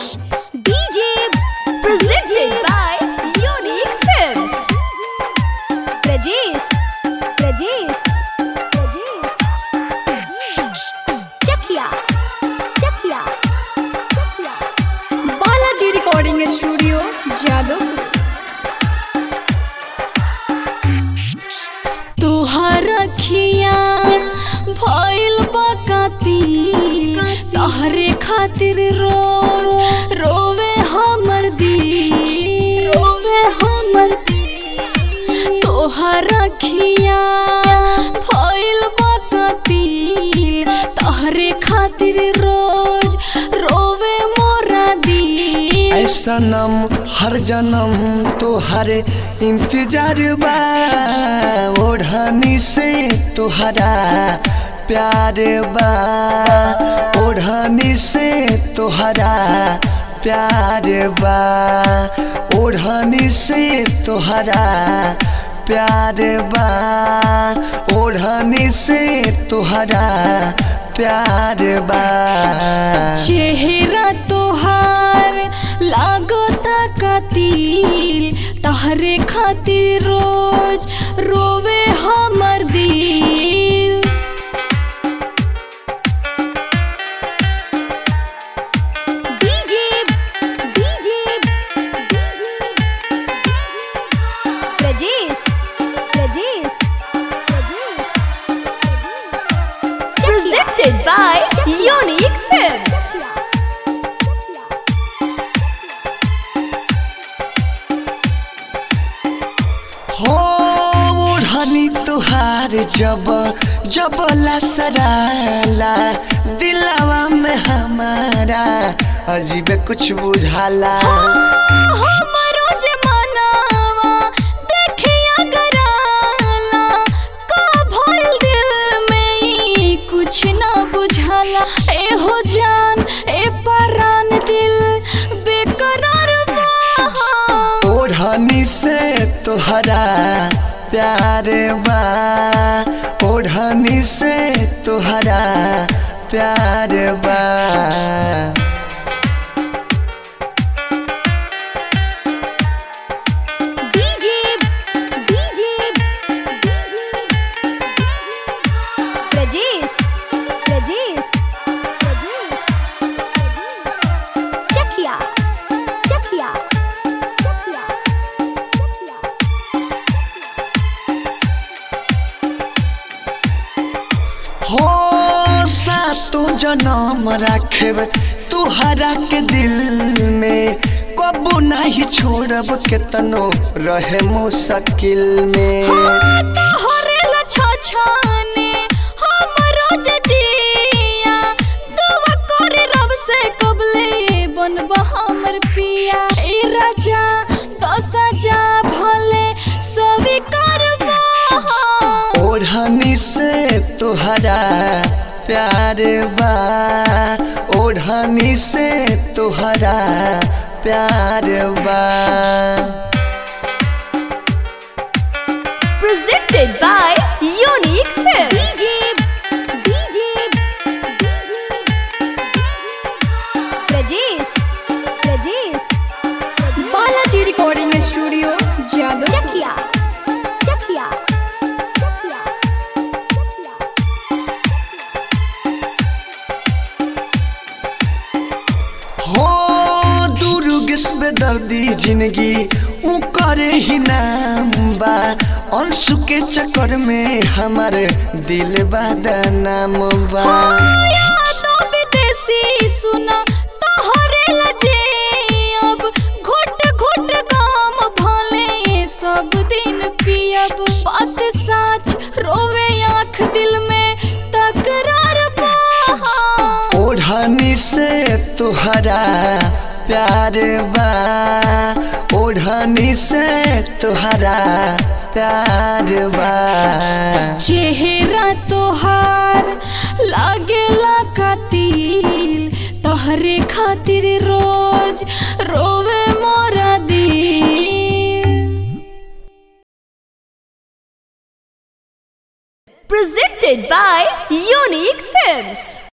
DJ presented by Unique Films. Rajesh, Rajesh, Rajesh. Chakia, Chakia, Chakia. Balaji recording studio Jadavpur तुहर अखिया भइल बकातिल तहरे खातिर रोज रोवे हमर दिल रोवे हमर दिल तोहर अखिया भइल बकातिल तहरे खातिर रोज रोवे मोरा दिल ऐ सनम हर जन्म तोहरे इंतजार बा ओढ़नी से तोहरा प्यार बा ओढ़नी से तोहरा प्यार बा ओढ़नी से तोहरा प्यार बा ओढ़नी से तोहरा प्यार बा चेहरा तोहार लागता कातिल तहरे खातिर रोज रोवे हमर दिल DJ, DJ, Rajesh, Rajesh, Rajesh. Presented by Unique Films. हो ओढ़नी तुहार जब जब लसराला दिलवा में हमारा अजीब कुछ बुझाला हमरो जमानावा देखिया गराला का भइल दिल में ई कुछ ना बुझाला ए हो जान ए परान दिल बेकरार बा ओढ़नी से तुहरा प्यार बा ओढ़नी से तुहरा प्यार बा DJ, DJ, Rajesh, Rajesh, Rajesh. Chakia, Chakia, Chakia, Chakia. हो सातो जन्म रखब तुहरा के दिल में कबू नहीं छोड़ब केतनो रहे मुश्किल में तोहरेला छछाने हमरो जजिया दुआ करे रब से कबले बनबा हमर पिया ए राजा दसा जा भले सभी करबा ओढ़नी से तुहरा प्यार बा ओढ़नी से तुहरा प्यार बा Presented by Unique Films. DJ, DJ, Rajesh, Rajesh, Balaji recording studio Jadavpur Chakia, Chakia, Chakia, Chakia. हो दुर्गस दर्दी जिंदगी ऊ करे ही नाम बा अंशु के चक्कर में हमार दिल बदनाम बा यादों विदेशी सुना तोहरे लजे अब घुट घुट गाम भले सब दिन पियब बात साच रोवे आँख दिल में तकरार बा ओढ़नी से तुहरा प्यार बा ओढ़नी से तुहरा प्यार बा चेहरा तोहार लागेला कातिल तोहरे खातिर रोज रोवे मोरा दिल Presented by Unique Films.